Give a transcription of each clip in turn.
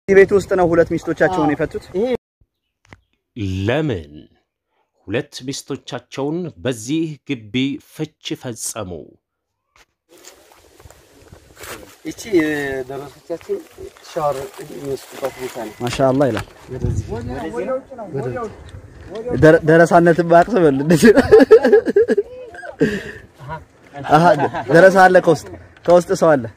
ቤት ውስጥ ነው ሁለት ሚስቶቻቸውን የፈቱት። ለምን ሁለት ሚስቶቻቸውን በዚህ ግቢ ፍች ፈጸሙ? ይቺ የደረሶቻችን ሻወር የሚወስዱባት ቦታ ነው። ማሻአላህ ይላል። ደረ- ደረሳነትን ባቅስበል አሃ ደረሳ አለ ከውስጥ ከውስጥ ሰው አለ።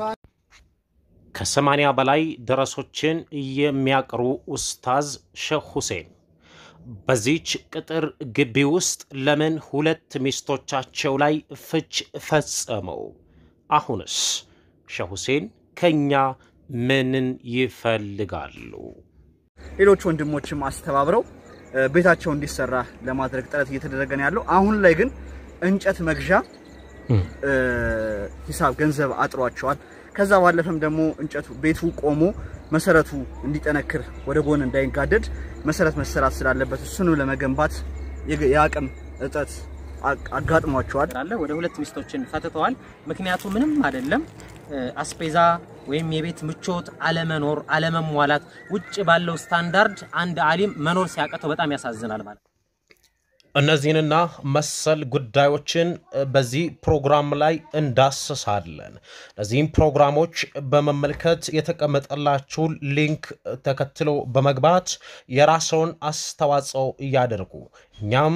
ከሰማንያ በላይ ደረሶችን የሚያቅሩ ኡስታዝ ሼህ ሁሴን በዚች ቅጥር ግቢ ውስጥ ለምን ሁለት ሚስቶቻቸው ላይ ፍች ፈጸመው? አሁንስ ሼህ ሁሴን ከኛ ምንን ይፈልጋሉ? ሌሎች ወንድሞችም አስተባብረው እ፣ ቤታቸው እንዲሰራ ለማድረግ ጥረት እየተደረገ ነው ያለው። አሁን ላይ ግን እንጨት መግዣ እ፣ ሂሳብ ገንዘብ አጥሯቸዋል። ከዛ ባለፈም ደግሞ እንጨቱ ቤቱ ቆሞ መሰረቱ እንዲጠነክር ወደ ጎን እንዳይጋደድ መሰረት መሰራት ስላለበት እሱንም ለመገንባት የግ- የአቅም እጥረት አ- አጋጥሟቸዋል። አለ ወደ ሁለት ሚስቶችን ፈትተዋል። ምክንያቱ ምንም አይደለም። እ፣ አስቤዛ ወይም የቤት ምቾት አለመኖር፣ አለመሟላት ውጭ ባለው ስታንዳርድ አንድ አሊም መኖር ሲያቀተው በጣም ያሳዝናል ማለት ነው። እነዚህንና መሰል ጉዳዮችን በዚህ ፕሮግራም ላይ እንዳስሳለን። እነዚህም ፕሮግራሞች በመመልከት የተቀመጠላችሁን ሊንክ ተከትሎ በመግባት የራስዎን አስተዋጽኦ እያደርጉ እኛም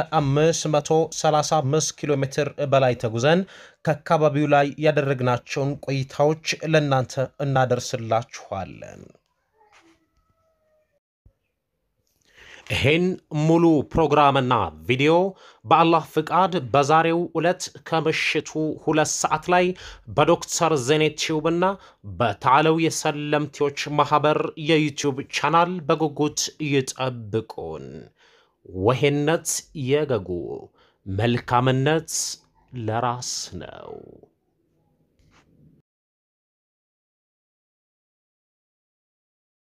ከ535 ኪሎ ሜትር በላይ ተጉዘን ከአካባቢው ላይ ያደረግናቸውን ቆይታዎች ለእናንተ እናደርስላችኋለን። ይህን ሙሉ ፕሮግራምና ቪዲዮ በአላህ ፍቃድ በዛሬው ዕለት ከምሽቱ ሁለት ሰዓት ላይ በዶክተር ዜኔት ቲዩብና በታለው የሰለምቴዎች ማህበር የዩቲዩብ ቻናል በጉጉት ይጠብቁን። ወሄነት የገጉ መልካምነት ለራስ ነው።